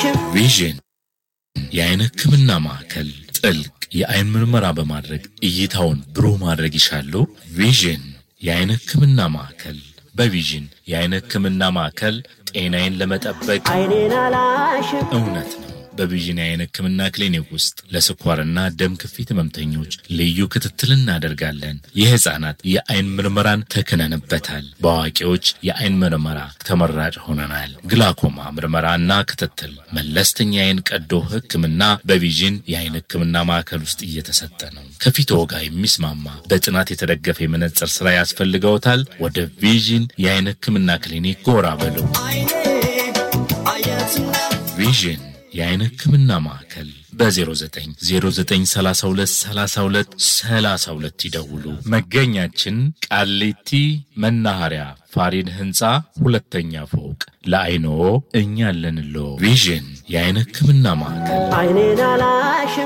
አላሽም ቪዥን የአይን ሕክምና ማዕከል ጥልቅ የአይን ምርመራ በማድረግ እይታውን ብሩህ ማድረግ ይሻሉ? ቪዥን የአይን ሕክምና ማዕከል በቪዥን የአይን ሕክምና ማዕከል ጤናዬን ለመጠበቅ አይኔን አላሽም እውነት ነው። በቪዥን የአይን ሕክምና ክሊኒክ ውስጥ ለስኳርና ደም ግፊት ህመምተኞች ልዩ ክትትል እናደርጋለን። የህፃናት የአይን ምርመራን ተክነንበታል። በአዋቂዎች የአይን ምርመራ ተመራጭ ሆነናል። ግላኮማ ምርመራና ክትትል፣ መለስተኛ የአይን ቀዶ ሕክምና በቪዥን የአይን ሕክምና ማዕከል ውስጥ እየተሰጠ ነው። ከፊትዎ ጋር የሚስማማ በጥናት የተደገፈ የመነጽር ስራ ያስፈልገውታል? ወደ ቪዥን የአይን ሕክምና ክሊኒክ ጎራ በሉ። ቪዥን የአይን ሕክምና ማዕከል በ0909323232 ይደውሉ። መገኛችን ቃሊቲ መናኸሪያ ፋሪድ ህንፃ ሁለተኛ ፎቅ። ለአይኖ እኛ አለንሎ። ቪዥን የአይን ሕክምና ማዕከል አይኔን አላሽም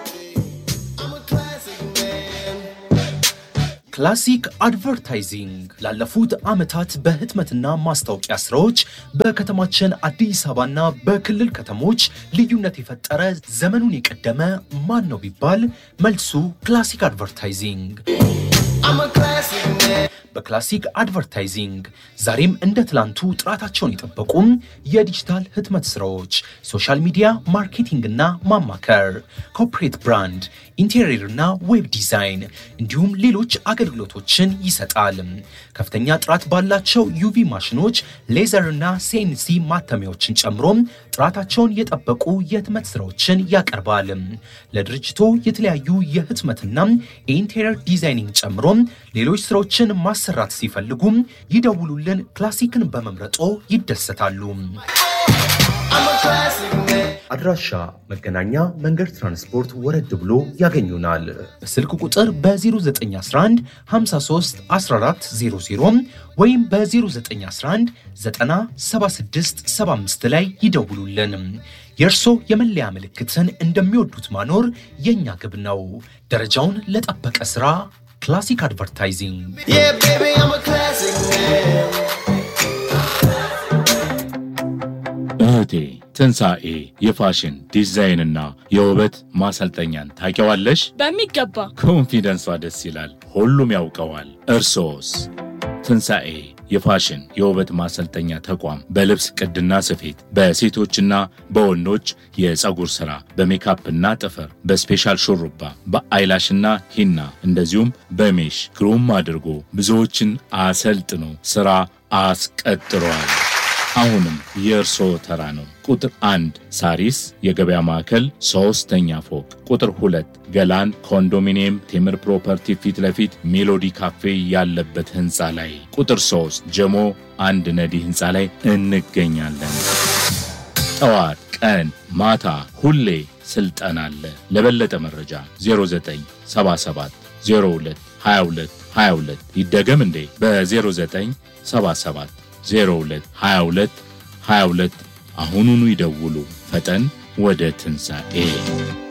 ክላሲክ አድቨርታይዚንግ ላለፉት ዓመታት በህትመትና ማስታወቂያ ስራዎች በከተማችን አዲስ አበባና በክልል ከተሞች ልዩነት የፈጠረ ዘመኑን የቀደመ ማን ነው ቢባል መልሱ ክላሲክ አድቨርታይዚንግ። በክላሲክ አድቨርታይዚንግ ዛሬም እንደ ትላንቱ ጥራታቸውን የጠበቁም የዲጂታል ህትመት ስራዎች፣ ሶሻል ሚዲያ ማርኬቲንግና ማማከር፣ ኮርፖሬት ብራንድ፣ ኢንቴሪየርና ዌብ ዲዛይን እንዲሁም ሌሎች አገልግሎቶችን ይሰጣል። ከፍተኛ ጥራት ባላቸው ዩቪ ማሽኖች፣ ሌዘርና ሲኤንሲ ማተሚያዎችን ጨምሮም ጥራታቸውን የጠበቁ የህትመት ስራዎችን ያቀርባል። ለድርጅቶ የተለያዩ የህትመትና የኢንቴሪየር ዲዛይኒንግ ጨምሮም ሌሎች ስራዎችን ማሰራት ሲፈልጉም ይደውሉልን። ክላሲክን በመምረጦ ይደሰታሉ። አድራሻ መገናኛ መንገድ ትራንስፖርት ወረድ ብሎ ያገኙናል። በስልክ ቁጥር በ0911 53 1400 ወይም በ0911 976 75 ላይ ይደውሉልን። የእርሶ የመለያ ምልክትን እንደሚወዱት ማኖር የእኛ ግብ ነው። ደረጃውን ለጠበቀ ስራ ክላሲክ አድቨርታይዚንግ እህቴ ትንሣኤ የፋሽን ዲዛይንና የውበት ማሰልጠኛን ታውቂዋለሽ? በሚገባ ኮንፊደንሷ ደስ ይላል። ሁሉም ያውቀዋል። እርሶስ? ትንሣኤ የፋሽን የውበት ማሰልጠኛ ተቋም በልብስ ቅድና ስፌት፣ በሴቶችና በወንዶች የፀጉር ሥራ፣ በሜካፕና ጥፍር፣ በስፔሻል ሹሩባ፣ በአይላሽና ሂና እንደዚሁም በሜሽ ግሩም አድርጎ ብዙዎችን አሰልጥኖ ሥራ አስቀጥሯል። አሁንም የእርስዎ ተራ ነው። ቁጥር አንድ ሳሪስ የገበያ ማዕከል ሶስተኛ ፎቅ፣ ቁጥር ሁለት ገላን ኮንዶሚኒየም ቴምር ፕሮፐርቲ ፊት ለፊት ሜሎዲ ካፌ ያለበት ህንፃ ላይ፣ ቁጥር ሶስት ጀሞ አንድ ነዲ ህንፃ ላይ እንገኛለን። ጠዋት፣ ቀን፣ ማታ ሁሌ ስልጠና አለ። ለበለጠ መረጃ 0977 02 22 22 ይደገም እንዴ በ0977 02 22 22 አሁኑኑ ይደውሉ። ፈጠን ወደ ትንሣኤ